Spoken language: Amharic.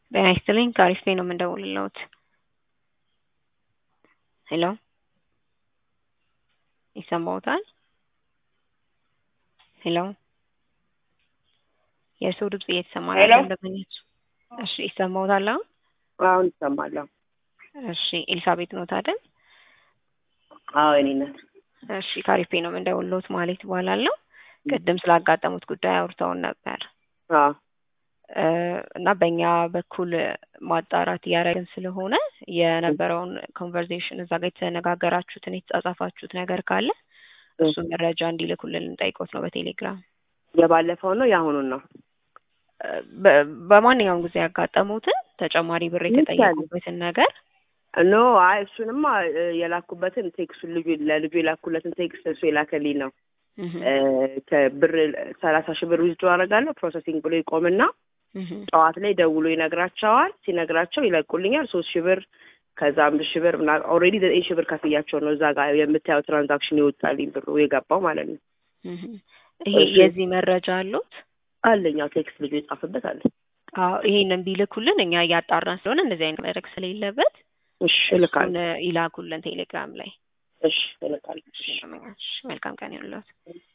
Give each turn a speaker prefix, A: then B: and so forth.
A: ጤና ይስጥልኝ ከአሪፍ ነው የምንደውልልዎት። ሄሎ ይሰማዎታል? ሄሎ የሰው ድምጽ እየተሰማ
B: ሄሎ?
A: ነው እንደምንች እሺ ይሰማዎታል አሁን?
B: አሁን ይሰማለሁ።
A: እሺ ኤልሳቤጥ ኖት አይደል?
B: አዎ እኔ ናት።
A: እሺ ከአሪፍ ነው የምንደውልልዎት ማለት እባላለሁ። ቅድም ስላጋጠሙት ጉዳይ አውርተውን ነበር
B: አዎ
A: እ እና በእኛ በኩል ማጣራት እያደረግን ስለሆነ የነበረውን ኮንቨርሴሽን እዛ ጋር የተነጋገራችሁትን የተጻጻፋችሁት ነገር ካለ እሱን መረጃ እንዲልኩልን ልንጠይቆት ነው በቴሌግራም።
B: የባለፈው ነው የአሁኑን ነው?
A: እ በ- በማንኛውም ጊዜ ያጋጠሙትን ተጨማሪ ብር የተጠየቁበትን ነገር
B: ኖ አይ እሱንማ እ የላኩበትን ቴክስቱን ልጁ ለልጁ የላኩለትን ቴክስት እሱ የላከልኝ ነው።
A: እህ
B: እ ከብር ሰላሳ ሺህ ብር ዊዝድሮ አደርጋለሁ ፕሮሰሲንግ ብሎ ይቆምና
A: እህ
B: ጠዋት ላይ ደውሎ ይነግራቸዋል። ሲነግራቸው ይለቁልኛል ሶስት ሺህ ብር ከዛ አምስት ሺህ ብር ምናምን ኦልሬዲ ዘጠኝ ሺህ ብር ከፍያቸው ነው እዛ ጋር የምታየው ትራንዛክሽን ይወጣልኝ ብሩ የገባው ማለት ነው።
A: እህ ይሄ
B: እሺ።
A: የዚህ መረጃ አሉት?
B: አለኛው ቴክስት ልጁ የጻፈበት አለ።
A: አዎ ይሄንን ቢልኩልን እኛ እያጣራን ስለሆነ እንደዚህ አይነት መድረክ ስለሌለበት
B: እሺ
A: እሱን
B: እልካለሁ።
A: ይላኩልን ቴሌግራም ላይ።
B: እሽ እልካለሁ።
A: እሺ መልካም ቀን ይሁንልዎት።